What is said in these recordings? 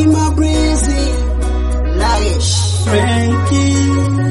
my breezy Lagesh Frankie,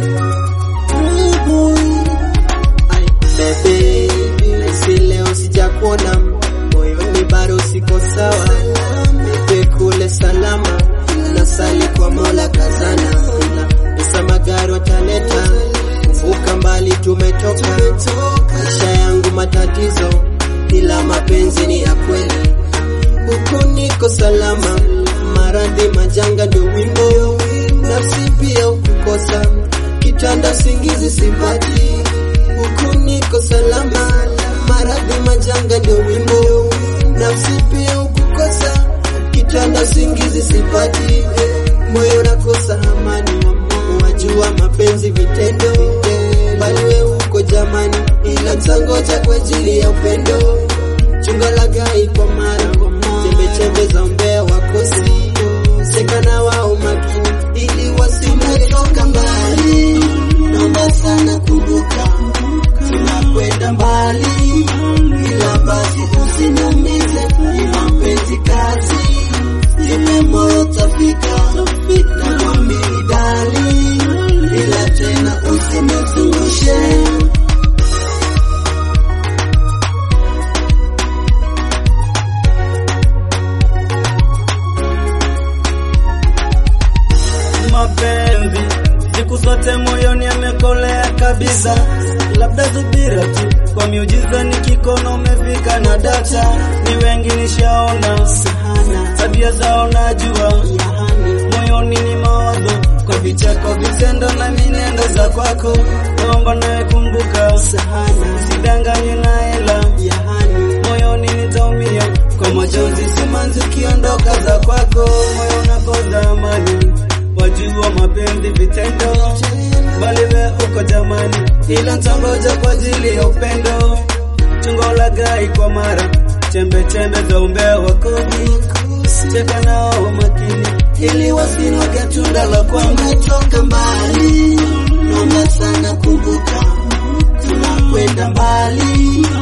Ay, baby, si leo sijakuona moyoni bado siko sawa, nipe kule salama, nasali kwa Mola kazana, pesa magari wataleta, kuvuka mbali tumetoka, maisha yangu matatizo, ila mapenzi ni ya kweli, huku niko salama, maradhi majanga ndio wimbo, nafsi pia ukukosa, kitanda singizi sipati huku niko salama, maradhi majanga ndio wimbo, nafsi pia ukukosa, kitanda singizi sipati, moyo nakosa amani, wajua mapenzi vitendo, bali we uko jamani, ila msangoja kwa ajili ya upendo, chunga lagai kwa mara, chembe chembe za umbea wakosi, seka na wao makini, ili wasimetoka mbali, naomba sana kumbuka tunakwenda mbali, ila basi usiniumize, ni mapenzi kazi, ile moyo tafika, nakwamini dali, ila tena usinizungushe. mapenzi siku zote moyoni yamekolea kabisa, labda subira tu kwa miujiza, nikikono umefika na data, ni wengi nishaona Sana tabia zao najua, yahani, moyoni ni mawazo kwa vicheko, vitendo na minendo za kwako, naomba nawe kumbuka, sana usidanganywe na hela yahani, moyoni nitaumia kwa majonzi, simanzi ukiondoka za kwako, moyo unakosa amani, wajua mapenzi vitendo, bali we uko jamani, ila ntangoja kwa ajili ya upendo, chungo la gai kwa mara, chembe chembe za umbea wa kodi, cheka nao makini, ili wasinoge tunda la kwangu. tumetoka mbali, naomba sana kumbuka, tunakwenda mbali,